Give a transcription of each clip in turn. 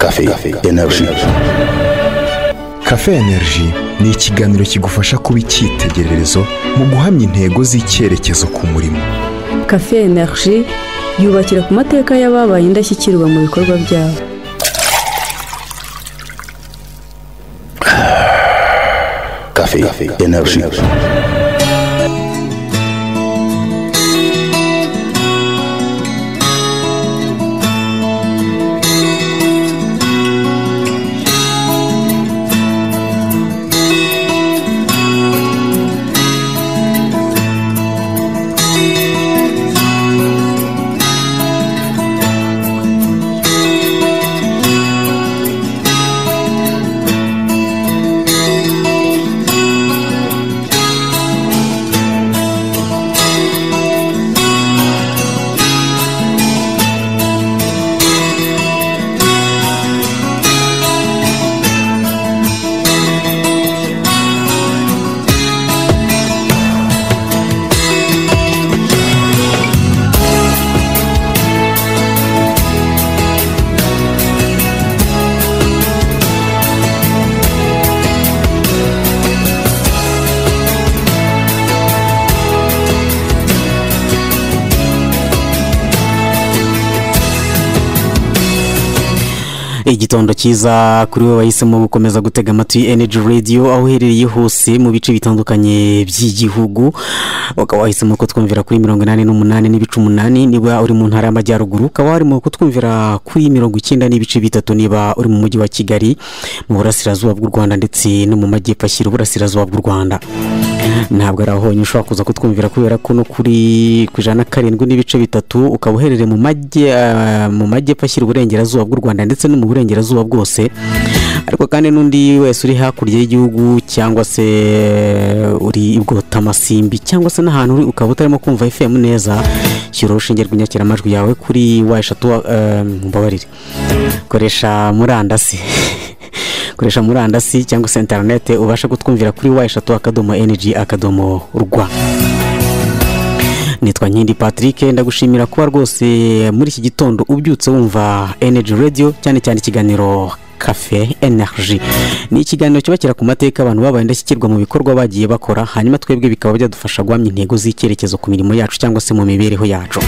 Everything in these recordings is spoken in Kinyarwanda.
Cafe Energy. Cafe Energy ni ikiganiro kigufasha kuba icyitegererezo mu guhamya intego z'icyerekezo ku murimo cafe energy yubakira ku mateka y'ababaye indashyikirwa mu bikorwa byabo Cafe Energy. igitondo cyiza kuri wowe wahisemo gukomeza gutega amatwi energy radio aho uherereye hose mu bice bitandukanye by'igihugu ukaba wahisemo kutwumvira kuri mirongo inani n'umunani n'ibice umunani niba uri mu ntara y'amajyaruguru ukaba warimo kutwumvira kuri mirongo icyenda n'ibice bitatu niba uri mu mujyi wa kigali mu burasirazuba bw'u rwanda ndetse no mu majyepfo ashyira uburasirazuba bw'u rwanda ntabwo ari aho honyine ushobora kuza kutwumvira kubera ko no kuri ku ijana na karindwi n'ibice bitatu ukaba uherereye mu majye- eh, mu majyepfo ashyira uburengerazuba bw'u rwanda ndetse no mu burengerazuba bwose ariko kandi n'undi wese uri hakurya y'igihugu cyangwa se uri i bwotamasimbi cyangwa se n'ahantu uri ukaba utarimo kumva fm neza shyira urushinge rw'inyakiramajwi yawe kuri wa eshatu eh, mbabarire koresha murandasi koresha murandasi cyangwa se interinete ubasha kutwumvira kuri wa eshatu akadomo enegi akadomo rwa nitwa nkindi patrick ndagushimira kuba rwose muri iki gitondo ubyutse wumva energy radio cyane cyane ikiganiro cafe energy ni ikiganiro cyubakira ku mateka abantu babaye indashyikirwa mu bikorwa bagiye bakora hanyuma twebwe bikaba byadufasha guhamya intego z'icyerekezo ku mirimo yacu cyangwa se mu mibereho yacu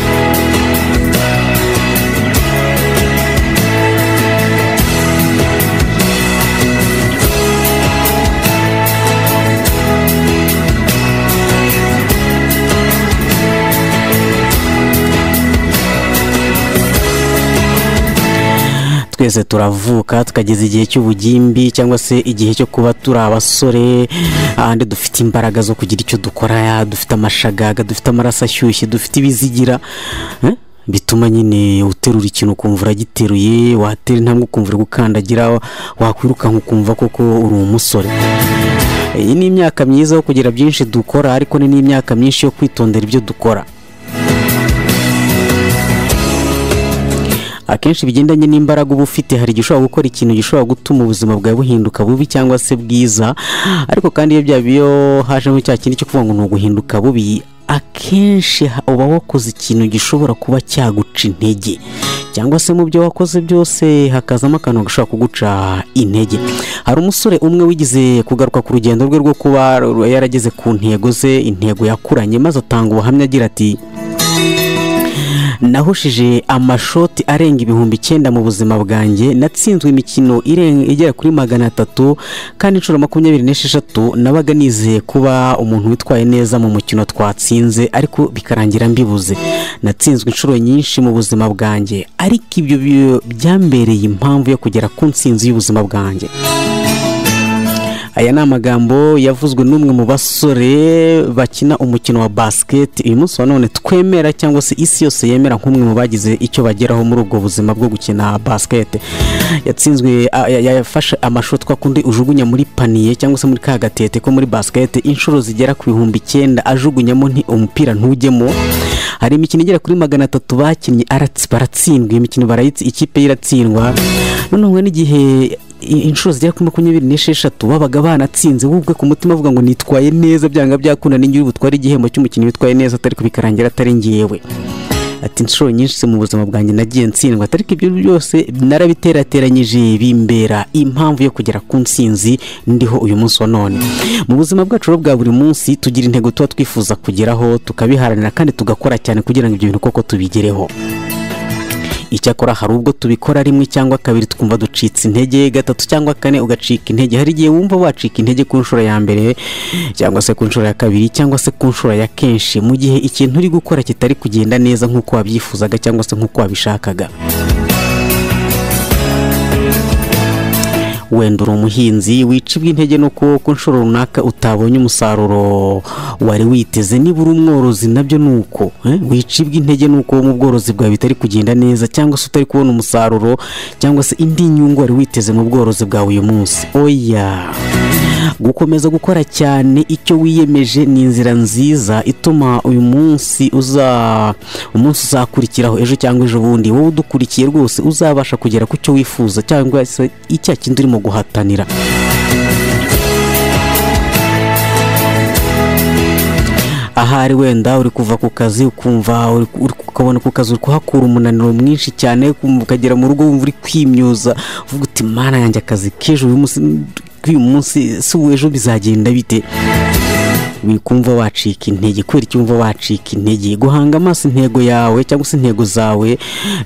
twese turavuka tukageza igihe cy'ubugimbi cyangwa se igihe cyo kuba turi abasore ahandi dufite imbaraga zo kugira icyo dukora ya, dufite amashagaga dufite amaraso ashyushye dufite ibizigira eh? bituma nyine uterura ikintu ukumva uragiteruye watera intambwe ukumva uri gukandagira wakwirukanka ukumva koko uri umusore iyi ni imyaka myiza yo kugira byinshi dukora ariko ni n'imyaka myinshi yo kwitondera ibyo dukora akenshi bigendanye n'imbaraga uba ufite hari igihe ushobora gukora ikintu gishobora gutuma ubuzima bwawe buhinduka bubi cyangwa se bwiza ariko kandi iyo byaba iyo hajemo cya kindi cyo kuvuga ngo ni uguhinduka bubi akenshi ha- uba wakoze ikintu gishobora kuba cyaguca intege cyangwa se mu byo wakoze byose hakazamo akantu gashobora kuguca intege hari umusore umwe wigeze kugaruka ku rugendo rwe rwo kuba yarageze ku ntego ze intego yakuranye maze atanga ubuhamya agira ati nahushije amashoti arenga ibihumbi icyenda mu buzima bwanjye natsinzwe imikino iren- igera kuri magana atatu kandi inshuro makumyabiri n'esheshatu nabaga nizeye kuba umuntu witwaye neza mu mukino twatsinze ariko bikarangira mbibuze natsinzwe inshuro nyinshi mu buzima bwanjye ariko ibyo bi- byambereye impamvu yo kugera ku nsinzi y'ubuzima bwanjye aya ni amagambo yavuzwe n'umwe mu basore bakina umukino wa basiketi uyu munsi wa none twemera cyangwa se isi yose yemera nk'umwe mu bagize icyo bageraho muri ubwo buzima bwo gukina basiketi yatsinzwe a- ya- yafashe amashoti kwa kundi ujugunya muri paniye cyangwa se muri ka gatete ko muri basiketi inshuro zigera ku bihumbi icyenda ajugunyamo nti umupira ntujyemo hari imikino igera kuri magana atatu bakinnye aratsi- baratsindwa iyo mikino barayitsi ikipe ye iratsindwa noneho n'igihe i- inshuro zigera kuri makumyabiri n'esheshatu babaga banatsinze wubwe ku mutima avuga ngo nitwaye neza byanga byakunda n'ingiri butware igihembo cy'umukinnyi witwaye neza atari bikarangira atari ngewe ati inshuro nyinshi se mu buzima bwanjye nagiye ntsindwa ariko ibyo byose narabiterateranyije bimbera impamvu yo kugera ku nsinzi ndiho uyu munsi wa none mu buzima bwacu rero bwa buri munsi tugira intego tuba twifuza kugeraho tukabiharanira kandi tugakora cyane kugira ngo ibyo bintu koko tubigereho icyakora hari ubwo tubikora rimwe cyangwa kabiri twumva ducitse intege gatatu cyangwa kane ugacika intege hari igihe wumva wacika intege ku nshuro ya mbere cyangwa se ku nshuro ya kabiri cyangwa se ku nshuro ya kenshi mu gihe ikintu uri gukora kitari kugenda neza nk'uko wabyifuzaga cyangwa se nk'uko wabishakaga wenda uri umuhinzi wicibwa intege no ku ku nshuro runaka utabonye umusaruro wari witeze niba uri umworozi nabyo ni uko eh, wicibwa intege nuko mu bworozi bwawe bitari kugenda neza cyangwa se utari kubona umusaruro cyangwa se indi nyungu wari witeze mu bworozi bwawe uyu munsi oya gukomeza gukora cyane icyo wiyemeje ni inzira nziza ituma uyu munsi uza umunsi uzakurikiraho ejo cyangwa ejo bundi wowe udukurikiye rwose uzabasha kugera ku cyo wifuza cyangwa se icya kindi urimo guhatanira ahari wenda uri kuva ku kazi ukumva uri- uri ukabona ku kazi uri kuhakura umunaniro mwinshi cyane ukumva ukagera mu rugo wumva uri kwimyoza uvuga uti mana yanjye akazi k'ejo uyu munsi k'uyu munsi si ubu ejo bizagenda bite wikumva wacika intege kubera icyo wumva wacika intege guhanga amaso intego yawe cyangwa se intego zawe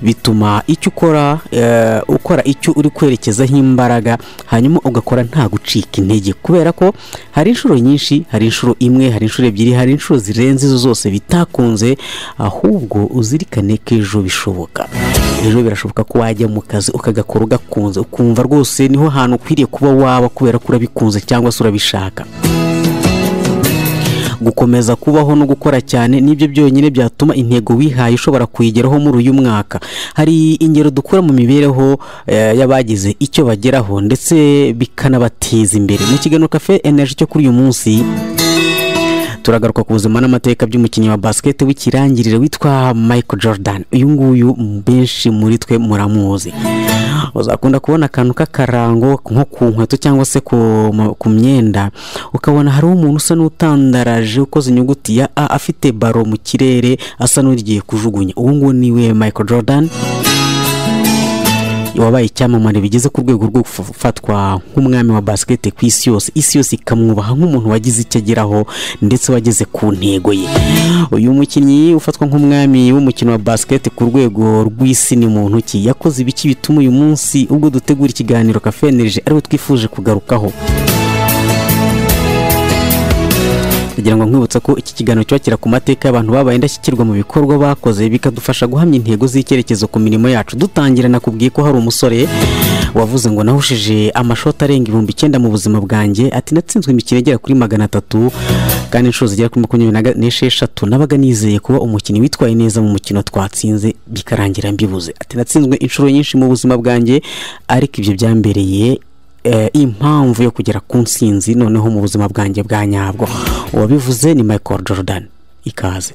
bituma icyo ukora eh, ukora icyo uri kwerekezaho imbaraga hanyuma ugakora nta gucika intege kubera ko hari inshuro nyinshi hari inshuro imwe hari inshuro ebyiri hari inshuro zirenze izo zose bitakunze ahubwo uzirikane ko ejo bishoboka ejo birashoboka ko wajya mu kazi ukagakora ugakunze ukumva rwose niho hantu ukwiriye kuba waba kubera ko urabikunze cyangwa se urabishaka gukomeza kubaho no gukora cyane nibyo byonyine byatuma intego wihaye ushobora kuyigeraho muri uyu mwaka hari ingero dukura mu mibereho eh, y'abagize icyo bageraho ndetse bikanabateza imbere mu kiganiro cafe energy cyo kuri uyu munsi turagaruka ku buzima n'amateka by'umukinnyi wa basiketi w'ikirangirire witwa michael jordan uyu nguyu benshi muri twe muramuzi uzakunda kubona akantu k'akarango nko ku nkweto cyangwa se ku mu- ku myenda ukabona hariho umuntu usa n'utandaraje ukoze inyuguti ya a afite baro mu kirere asa n'ugiye kujugunya uwo nguwo niwe michael jordan wabaye icyamamare bigeze ku rwego rwo gufatwa nk'umwami wa basikete ku isi yose isi yose ikamwubaha nk'umuntu wagize icyo ageraho ndetse wageze ku ntego ye uyu mukinnyi ufatwa nk'umwami w'umukino wa basikete ku rwego rw'isi ni mu ntoki yakoze ibiki bituma uyu munsi ubwo dutegura ikiganiro kafenerije ariwe twifuje kugarukaho kugira ngo nkwibutsa ko iki kiganiro kiba kira ku mateka y'abantu babaye indashyikirwa mu bikorwa bakoze bikadufasha guhamya intego z'icyerekezo ku mirimo yacu dutangira nakubwiye ko hari umusore wavuze ngo nahushije amashoti arenga ibihumbi icyenda mu buzima bwanjye ati natsinzwe imikino igera kuri magana atatu kandi inshuro zigera kuri makumyabiri na ga- n'esheshatu nabaga nizeye kuba umukinnyi witwaye neza mu mukino twatsinze bikarangira mbibuze ati natsinzwe inshuro nyinshi mu buzima bwanjye ariko ibyo byambereye eh, impamvu yo kugera ku nsinzi noneho mu buzima bwanjye bwa nyabwo uwabivuze ni michael jordan ikaze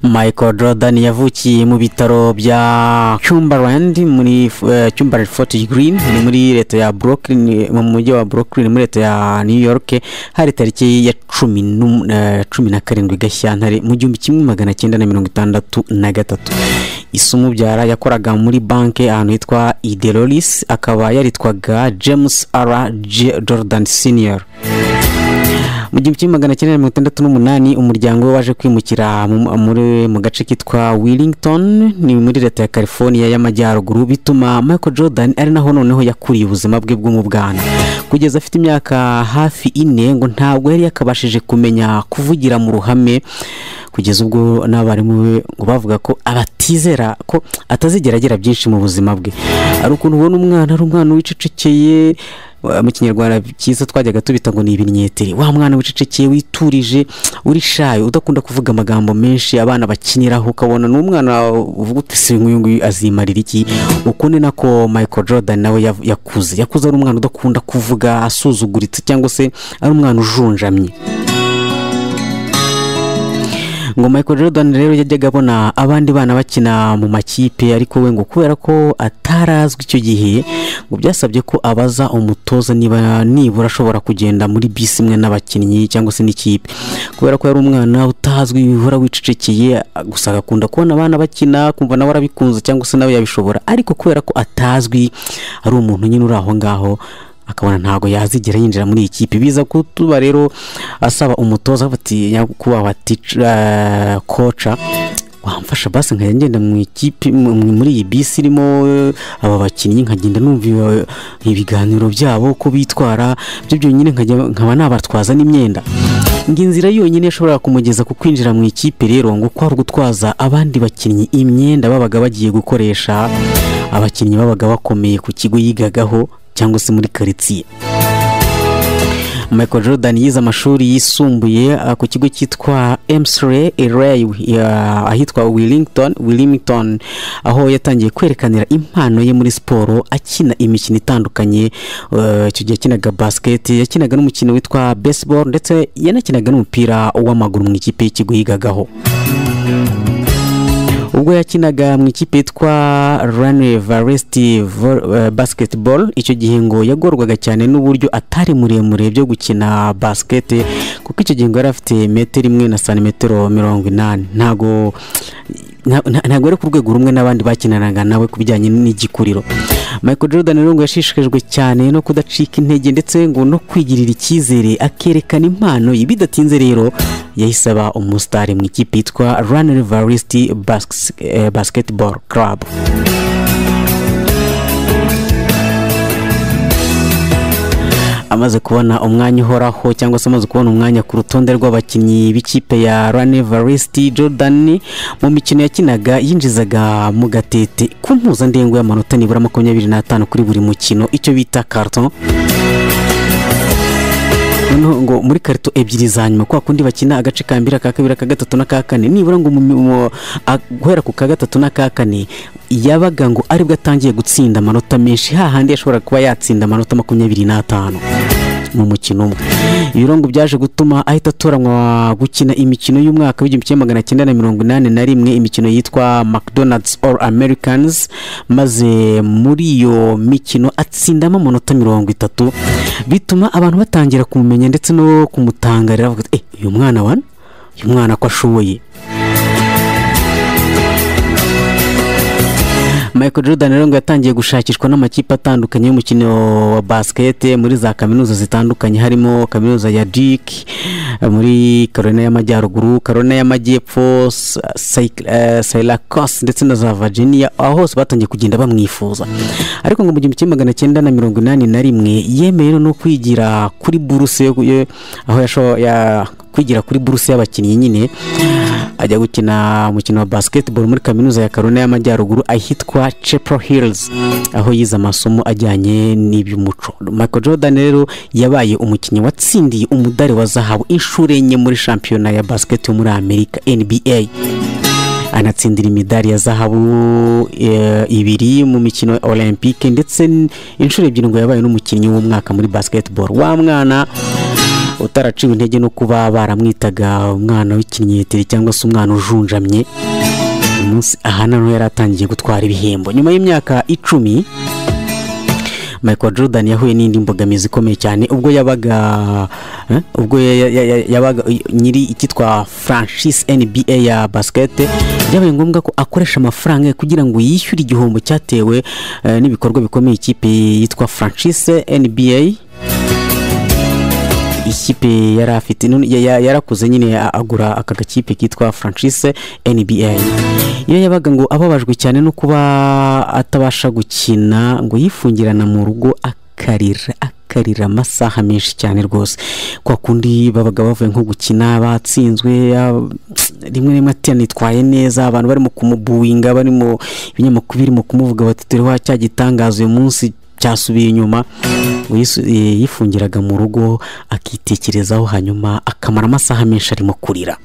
michael jordan yavukiye mu bitaro bya cumberland muri eh, cumberland fort green ni muri leta ya brooklyn mu mujyi wa brooklyn muri leta ya new york hari tariki ya cumi n'um- eh, cumi na karindwi gashyantare mu gihumbi kimwe magana cyenda na mirongo itandatu na gatatu isumubyara yakoraga muri banki ahantu hitwa idelolis akaba yaritwaga james r J- jordan senior mu gihumbi kimwe magana cyenda mirongo itandatu n'umunani umuryango we waje kwimukira mu- muri mu gace kitwa willington ni muri leta ya california y'amajyaruguru bituma michael jordan ari naho noneho yakuriye ubuzima bwe bwo mu bwana kugeza afite imyaka hafi ine ngo ntabwo yari yakabashije kumenya kuvugira mu ruhame kugeza ubwo n'abarimu be ngo bavuga ko abatizera ko atazigera agira byinshi mu buzima bwe ari ukuntu ubona umwana ari umwana wicecekeye wa- mu kinyarwanda cyiza twajyaga tubita ngo ni ibinnyeteri wa mwana wicecekeye witurije uri shayo udakunda kuvuga amagambo menshi abana bakiniraho ukabona ni umwana uvuga uti se uyu nguyu azimarira iki uko ni nako michael jordan nawe yav- yakuze yakuze ari umwana udakunda kuvuga asuzuguritse cyangwa se ari umwana ujunjamye ngo michael jordan rero yajyaga abona abandi bana bakina mu makipe ariko we ngo kubera ko atarazwi icyo gihe ngo byasabye ko abaza umutoza niba nibura ashobora kugenda muri bisi imwe n'abakinnyi cyangwa se n'ikipe kubera ko yari umwana utazwi wihora wicecekeye gusa agakunda kubona abana bakina kumva nawe arabikunze cyangwa se nawe yabishobora ariko kubera ko atazwi ari umuntu nyine uri aho ngaho akabona ntabwo yazigera yinjira muri iyi kipe biza kutuba rero asaba umutoza bati nyakubahwa tica koca wamfasha basi nkajya ngenda mu ikipe mu- mu- muri iyi bisi irimo eh, aba bakinnyi nkagenda numva ibi- ibiganiro byabo uko bitwara byo byonyine nkajya- nkaba nabatwaza n'imyenda ngo inzira yonyine ishobora kumugeza ku kwinjira mu ikipe rero ngo kwari ugutwaza abandi bakinnyi imyenda babaga bagiye gukoresha abakinnyi babaga bakomeye ku kigo yigagaho cyangwa se muri karitsiye michael jordan yize amashuri yisumbuye ah, ku kigo cyitwa emsre eray ahitwa willington willington aho yatangiye kwerekanira impano ye muri siporo akina imikino itandukanye eh, icyo gihe yakinaga basiketi yakinaga n'umukino witwa baseball ndetse yanakinaga n'umupira w'amaguru mu ikipe y'ikigo yigagaho ubwo yakinaga mu ikipe yitwa Rane Varsity Vo- eh, Basketball icyo gihe ngo yagorwaga cyane n'uburyo atari muremure byo gukina basket kuko icyo gihe ngo yari afite metero imwe na santimetero mirongo inani ntago nta- nta- ntabwo ari ku rwego rumwe n'abandi bakinanaga nawe ku bijyanye n'igikuriro michael jordan rero ngo yashishikajwe cyane no kudacika intege ndetse ngo no kwigirira icyizere akerekana impano ye bidatinze rero yahise aba umusitari mu ikipe yitwa run varsity Bas- eh, basketball club amaze kubona umwanya uhoraho cyangwa se amaze kubona umwanya ku rutonde rw'abakinnyi b'ikipe ya rane varisiti jordan mu mikino yakinaga yinjizaga mu gatete ku mpuzandengo y'amanota nibura makumyabiri n'atanu kuri buri mukino icyo bita karton noneho ngo muri karito ebyiri za nyuma kwa kundi bakina agace ka mbere aka kabiri aka gatatu n'aka kane nibura ngo mu- mu- a- guhera ku ka gatatu n'aka kane yabaga ngo aribwo atangiye gutsinda amanota menshi hahandi yashobora kuba yatsinda amanota makumyabiri n'atanu mu mukino umwe ibirongo byaje gutuma ahita atoranywa gukina imikino y'umwaka w'igihumbi kimwe magana cyenda na mirongo inani na rimwe imikino yitwa mcdonald's all americans maze muri iyo mikino atsindamo amanota mirongo itatu bituma abantu batangira kumumenya ndetse no kumutangarira bavuga ati "Eh, uyu mwana wa uyu mwana ko ashoboye michael jordan rero ngo yatangiye gushakishwa n'amakipe atandukanye y'umukino wa basikete muri za kaminuza zitandukanye harimo kaminuza ya duke eh, muri karolina y'amajyaruguru karolina y'amajyepfo sayirakos ndetse na za virginia aho hose batangiye kugenda bamwifuza ariko ngo mu gihumbi kimwe magana cyenda na mirongo inani na rimwe yemeye no kwigira kuri buruse yo- yo- aho yasho- ya- kwigira kuri buruse y'abakinnyi nyine ajya gukina umukino wa basketball muri kaminuza ya karuna y'amajyaruguru ahitwa chapel hills aho yize amasomo ajyanye n'iby'umuco michael jordan rero yabaye umukinnyi watsindiye umudari wa zahabu inshuro enye muri shampiyona ya basket yo muri amerika nba anatsindira imidari ya zahabu eh, ibiri mu mikino ya olympique ndetse n- inshuro ebyiri ngo yabaye n'umukinnyi w'umwaka muri basketball wa mwana utaraciwe intege no kuba baramwitaga umwana w'ikinyeteri cyangwa se umwana ujunjamye uyu munsi aha naho yari atangiye gutwara ibihembo nyuma y'imyaka icumi michael jordan yahuye n'indi mbogamizi ikomeye cyane ubwo yabaga eh, ubwo ya- ya- ya- yabaga nyiri icyitwa franchise nba ya basikete byabaye ngombwa ko akoresha amafaranga ye kugira ngo yishyure igihombo cyatewe eh, n'ibikorwa bikomeye ikipe yitwa franchise nba ikipe yari afite none ya- ya- yarakuze nyine a- agura aka gakipe kitwa franchise nba iyo yabaga ngo ababajwe cyane no kuba atabasha gukina ngo yifungirana mu rugo akarira akarira amasaha menshi cyane rwose kwa kundi babaga bavuye nko gukina batsinzwe ya- rimwe rimwe ati nitwaye neza abantu barimo kumubuwinga barimo ibinyamakuru birimo kumuvuga bati dore wa cya gitangaza uyu munsi cyasubiye inyuma ngo yisu- eh, yifungiraga mu rugo akitekerezaho hanyuma akamara amasaha menshi arimo kurira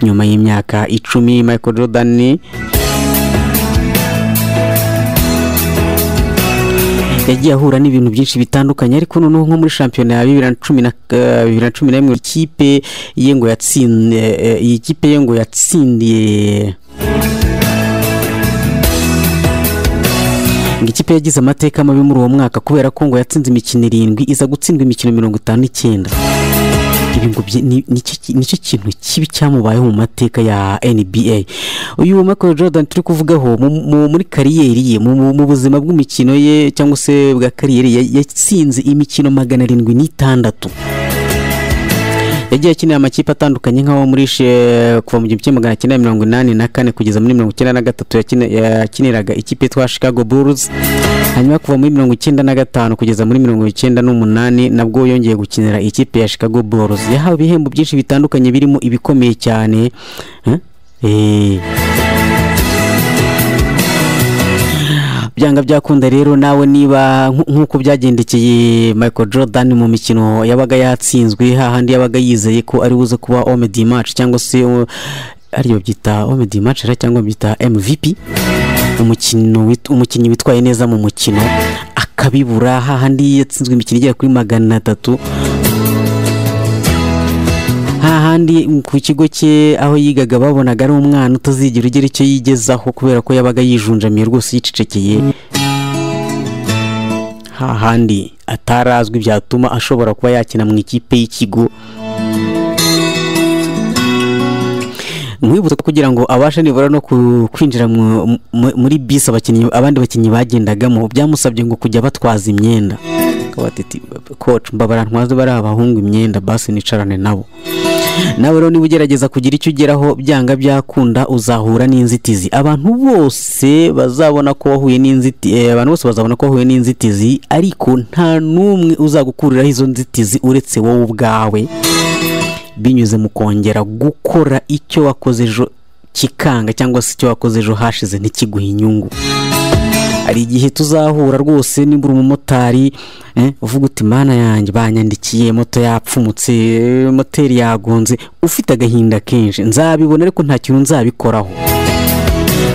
nyuma y'imyaka icumi michael jordan yagiye ahura n'ibintu byinshi bitandukanye ariko noneho nko muri shampiyona ya bibiri na cumi na eh, bibiri na cumi na rimwe ikipe ye ngo yatsindiye iyi kipe ye ngo yatsindiye ngo ikipe yagize amateka mabi muri uwo mwaka kubera ko ngo yatsinze imikino irindwi iza gutsindwa imikino mirongo itanu n'icyenda ibi ngo byi- ni- ni cyo ki- nicyo kintu kibi cyamubayeho mu mateka ya nba uyu Michael Jordan turi kuvugaho mu- mu- muri kariyeri ye mu mu- mu buzima bw'imikino ye cyangwa se bwa kariyeri ye, yatsinze imikino magana arindwi n'itandatu yagiye akinira amakipe atandukanye nk'aho muri she- kuva mu gihumbi kimwe magana cyenda mirongo inani na kane kugeza muri mirongo icyenda na gatatu yakine- yakiniraga ikipe yitwa Chicago Bulls hanyuma kuva muri mirongo icyenda na gatanu kugeza muri mirongo icyenda n'umunani nabwo yongeye gukinira ikipe ya Chicago Bulls yahawe ibihembo byinshi bitandukanye birimo ibikomeye cyane eh? Eh. byanga byakunda rero nawe niba nk- nk'uko byagendekeye Michael Jordan mu mikino yabaga yatsinzwe hahandi yabaga yizeye ko ari buze kuba homme du match cyangwa se uh, ariyo byita homme du match era cyangwa byita MVP umukino wit- umukinnyi witwaye neza mu mukino akabibura hahandi yatsinzwe imikino igera kuri magana atatu hahandi ku kigo cye aho yigaga babonaga ari umwana utazigera ugira icyo yigezaho kubera ko yabaga yijunjamiye rwose yicecekeye hahandi atarazwi byatuma ashobora kuba yakina mu ikipe y'ikigo mwibutsa ko kugira ngo abashe nibura no ku- kwinjira mu- mu- muri bisi abakinnyi abandi bakinnyi bagendagamo byamusabye ngo kujya batwaza imyenda Akaba ati, "Ti- koci mbabara ntwaze bariya bahungu imyenda basi nicarane nabo nawe rero niba ugerageza kugira icyo ugeraho byanga byakunda uzahura n'inzitizi abantu bose bazabona ko wahuye n'inzitizi abantu bose bazabona ko wahuye n'inzitizi ariko nta n'umwe uzagukuriraho izo nzitizi uretse wowe ubwawe binyuze mu kongera gukora icyo wakoze ejo kikanga cyangwa se icyo wakoze ejo hashize ntikiguhe inyungu hari igihe tuzahura rwose niba uri umumotari eh, uvuga uti mana yanjye banyandikiye moto yapfumutse eh, moteri yagonze ufite agahinda kenshi nzabibona ariko nta kintu nzabikoraho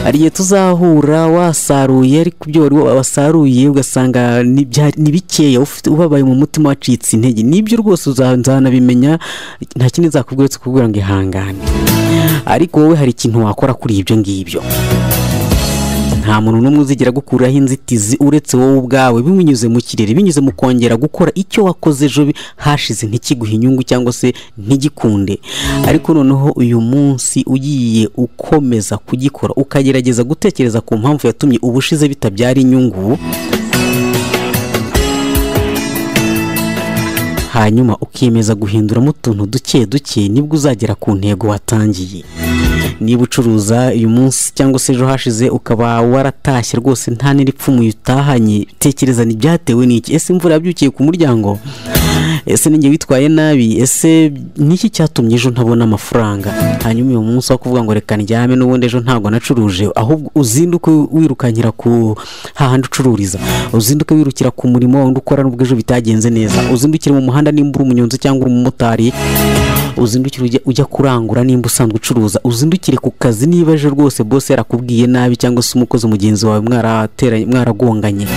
hari igihe tuzahura wasaruye ariko ibyo wari wasaruye ugasanga ni bya- ni bikeya ufite- ubabaye mu mutima wacitse intege nibyo rwose uza- nzanabimenya nta kindi nzakubwira uretse kubwira ngo ihangane ariko wowe hari ikintu wakora kuri ibyo ngibyo nta muntu n'umwe uzigira gukuraho inzitizi uretse wowe ubwawe binyuze mu kirere binyuze mu kongera gukora icyo wakoze ejo bi- hashize ntikiguhe inyungu cyangwa se ntigikunde ariko noneho uyu munsi ugiye ukomeza kugikora ukagerageza gutekereza ku mpamvu yatumye ubushize bitabyara inyungu hanyuma ukiyemeza guhinduramo utuntu duke duke nibwo uzagera ku ntego watangiye niba ucuruza uyu munsi cyangwa se ejo hashize ukaba waratashye rwose nta n'iripfumuye utahanye tekereza ntibyatewe n'iki ese imvura yabyukiye ku muryango ese ninjye witwaye nabi ese niki cyatumye ejo ntabona amafaranga hanyuma uyu munsi wo kuvuga ngo reka ndyame n'ubundi ejo ntabwo nacuruje ahubwo uzinduke wirukanyira ku hahandi ucururiza uzinduke wirukira ku murimo wundi ukora nubwo ejo bitagenze neza uzindukire mu muhanda nimba uri umunyonzi cyangwa uri umumotari uzindukire ujya, ujya kurangura nimba usanzwe ucuruza uzindukire ku kazi niba ejo rwose bose yarakubwiye nabi cyangwa se umukozi mugenzi wawe mwarateranye mwaragonganye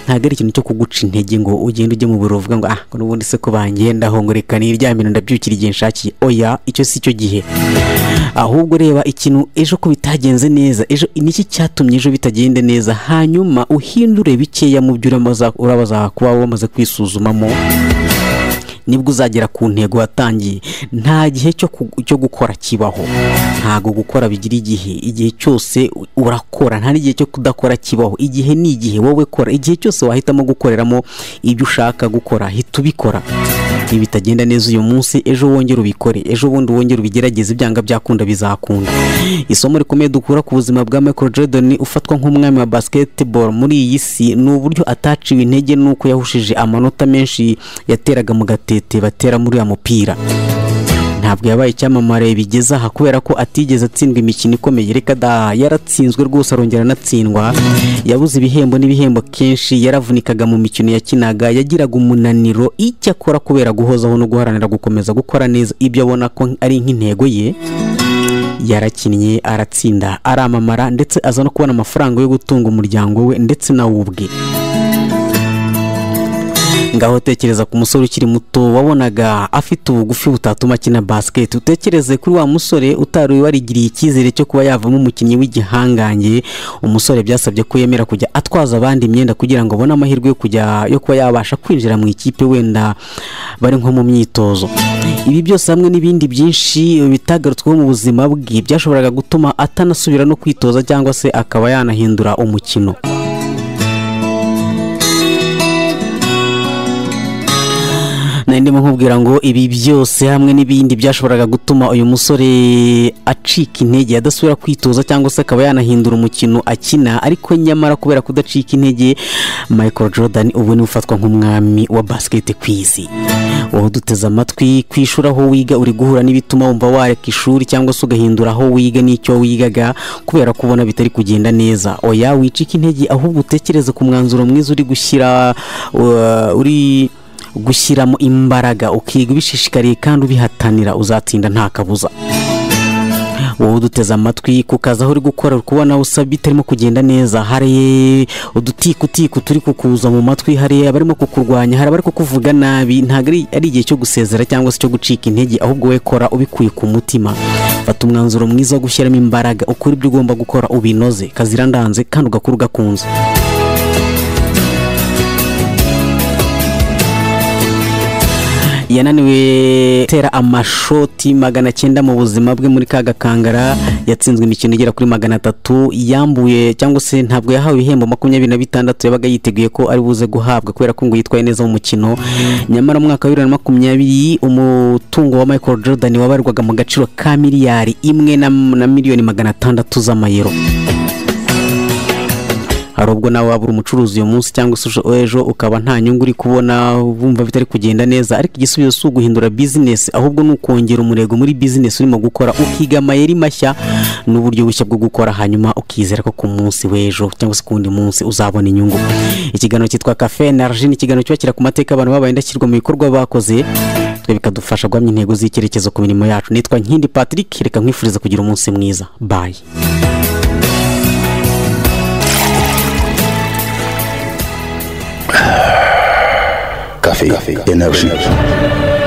ntabwo ari ikintu cyo kuguca intege ngo ugende ujye mu biro uvuga ngo ah ngo n'ubundi se ko bangendaho ngo reka niryamire ndabyukira igihe nshakiye oya icyo si cyo gihe ahubwo reba ikintu ejo ko bitagenze neza ejo niki cyatumye ejo bitagende neza hanyuma uhindure bikeya mu byo uramaza- urabaza kuba wamaze kwisuzumamo nibwo uzagera ku ntego watangiye nta gihe cyo ku- cyo gukora kibaho ntago gukora bigira igihe igihe cyose u- urakora nta n'igihe cyo kudakora kibaho igihe ni igihe wowe kora igihe cyose wahitamo gukoreramo ibyo ushaka gukora hita ubikora ibi bitagenda neza uyu munsi ejo wongere ubikore ejo bundi wongere ubigerageze ibyanga byakunda bizakunda isomo rikomeye dukura ku buzima bwa Michael Jordan ufatwa nk'umwami wa basketball muri iyi si ni uburyo ataciwe intege n'uko yahushije amanota menshi yateraga mu gatete batera muri uyu mupira nta ntabwo yabaye icyamamare bigeze aha kubera ko atigeze atsindwa imikino ikomeye reka da yaratsinzwe rwose arongera anatsindwa yabuze ibihembo n'ibihembo kenshi yaravunikaga mu mikino yakinaga yagiraga umunaniro icyo akora kubera guhozaho no guharanira gukomeza gukora neza ibyo abona ko ari nk'intego ye yarakinnye aratsinda aramamara ndetse aza no kubona amafaranga yo gutunga umuryango we ndetse nawe ubwe ngaho tekereza ku musore ukiri muto wabonaga afite ubugufi butatuma akina basiketi utekereze kuri wa musore utari warigiriye icyizere cyo kuba yavamo umukinnyi w'igihangange umusore byasabye ko yemera kujya atwaza abandi imyenda kugira ngo abone amahirwe yo kujya yo kuba yabasha kwinjira mu ikipe wenda bari nko mu myitozo ibi byose hamwe n'ibindi byinshi bitagarutsweho mu buzima bwe byashoboraga gutuma atanasubira no kwitoza cyangwa se akaba yanahindura umukino nari ndimo nkubwira ngo ibi byose hamwe n'ibindi byashoboraga gutuma uyu musore acika intege adasubira kwitoza cyangwa se akaba yanahindura umukino akina ariko nyamara kubera kudacika intege michael jordan ubu niwe ufatwa nk'umwami wa basiketi ku isi wowe uduteze amatwi ku ishuri aho wiga uri guhura n'ibituma wumva wareka ishuri cyangwa se ugahindura aho wiga n'icyo wigaga kubera ko ubona bitari kugenda neza oya wicika intege ahubwo utekereze ku mwanzuro mwiza uri gushyira uh, uri gushyiramo imbaraga ukiga ubishishikariye kandi ubihatanira uzatsinda nta kabuza wowe uduteze amatwi kukaza aho uri gukora uri kubona usa bitarimo kugenda neza hari udutikutiku turi kukuza mu matwi hari abarimo kukurwanya hari abari kukuvuga nabi ntabwo ari- ari igihe cyo gusezera cyangwa se cyo gucika intege ahubwo we kora ubikuye ku mutima fata umwanzuro mwiza wo gushyiramo imbaraga ukora ibyo ugomba gukora ubinoze kazira ndanze kandi ugakora ugakunze yananiwe gutera amashoti magana cyenda mu buzima bwe muri ka gakangara yatsinzwe imikino igera kuri magana atatu yambuye cyangwa se ntabwo yahawe ibihembo makumyabiri na bitandatu yabaga yiteguye ko ari buze guhabwa kubera ko ngo yitwaye neza mu mukino nyamara mu mwaka wa bibiri na makumyabiri umutungo wa michael jordan wabarwaga mu gaciro ka miliyari imwe na, na miliyoni magana atandatu z'amayero hari ubwo nawe waba uri umucuruzi uyu munsi cyangwa se ujo- ejo ukaba nta nyungu uri kubona wumva bitari kugenda neza ariko igisubizo si uguhindura bizinesi ahubwo ni ukongera umurego muri bizinesi urimo gukora ukiga amayeri mashya n'uburyo bushya bwo gukora hanyuma ukizera ko ku munsi w'ejo cyangwa se ku wundi munsi uzabona inyungu ikiganiro cyitwa kafe na ni ikiganiro cyubakira ku mateka abantu babaye indashyirwa mu bikorwa bakoze twe bikadufasha guhamya intego z'icyerekezo ku mirimo yacu nitwa nkindi patrick reka nkwifuriza kugira umunsi mwiza bayi Cafe Energy.